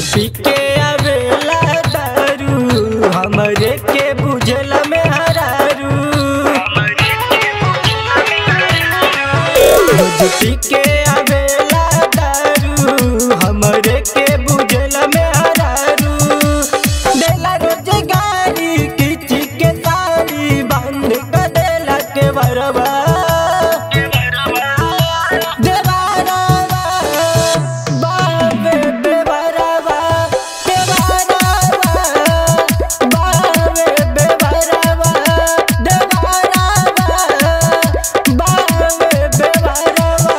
पी के आवेला दारू हमरे के बुझला में हरारू रोज पी के आवेला दारू हमरे के बुझला में हरारू देला रोज गाड़ी किची के साड़ी बंद कर देला के बरवा देवारावा बाबे बेवारावा देवारावा बाबे बेवारावा देवारावा बाबे बेवारावा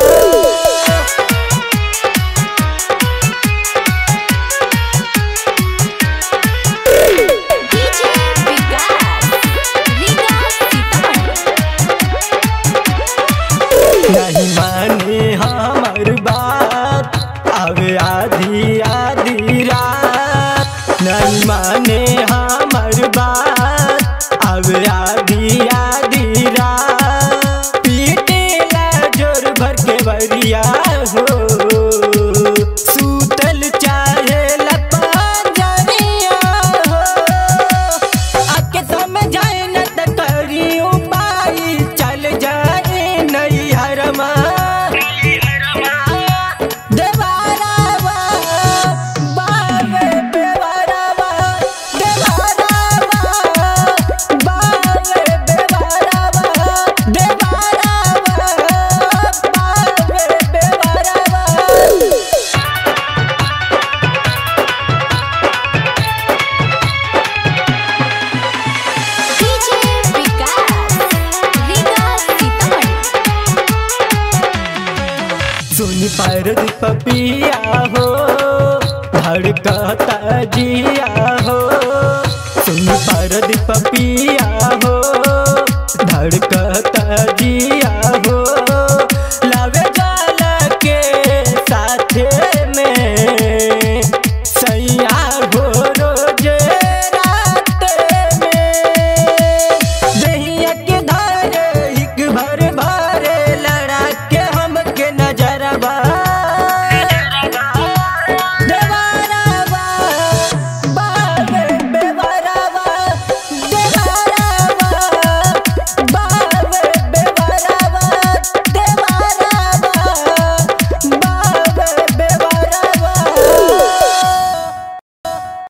डीजे विकास रीगा सीतामढ़ी नहीं माने हमर बात आवे आधी आधी रात नहीं माने हमर बात आवे आधी आधी रात पीटेला जोर भर के बरिया हो सूतल चाहे लपाजरिया हो आके समझाए न त करी उपाय चल जाए नहीं हरमा देवारावा बाबे बेवारावा देवारावा बाबे बेवारावा देवारावा बाबे बेवारावा डीजे विकास रीगा सीतामढ़ी सुन पर पपिया हो धड़कता